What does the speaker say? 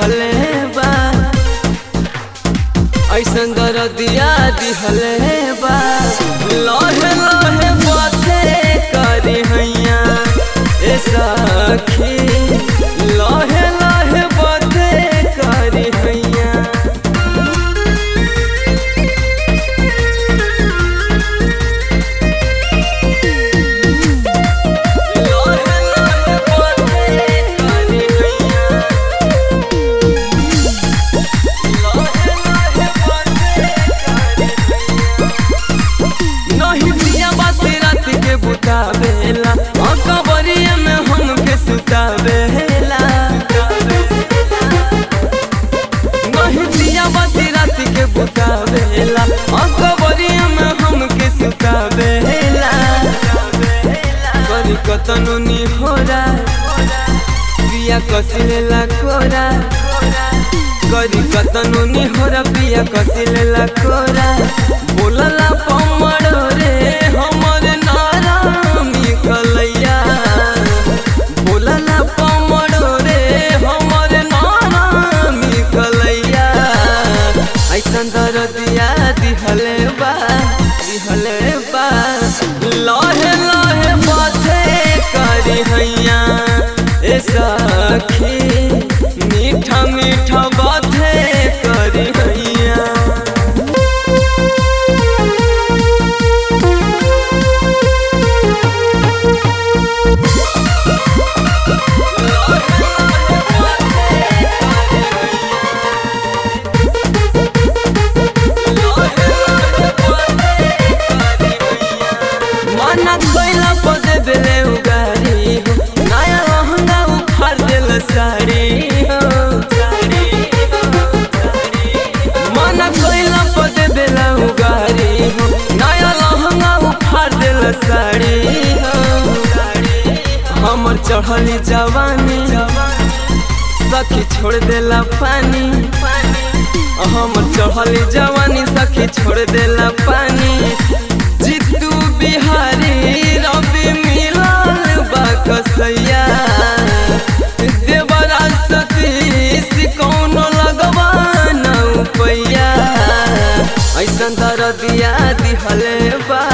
दिहले बा ऐसन दरदिया दिहले बा लहे लहे बाते करी हैया ए सखी लहे लहे बाते करी हैया लहे लहे बाते करी हैया नहीं दिया बात रात के बुतावेला अकबरिया में हमके सुतावेला नहीं दिया बात रात के बुतावेला अकबरिया में हमके सुतावेला करी कतनो नी होरा पिया कसिलेला कोरा करी कतनो नी होरा पिया कसिलेला कोरा बोलला पमड़ रे हमर नारामी कलैया बोलला पमड़ रे हमर नारामी कलैया ऐसन दरदिया दिहले बा दिहले बा लहे लहे बाते करी हैया ए सखी मीठा मीठा बाते करी हैया माना कोइला पदे बेले उगारी हो नया लहंगा उखाड़ देल साड़ी हो माना कोइला पदे बेले उगारी हो नया लहंगा उखाड़ देल साड़ी हो हमर चढ़ली जवानी सखी छोड़ देला पानी हमर चढ़ली जवानी सखी छोड़ देला पानी जितू बिहारी रवि मिलल बा कसैया देवरा सतीश कौनो लगवा न पैया ऐसन दरदिया दिहले बा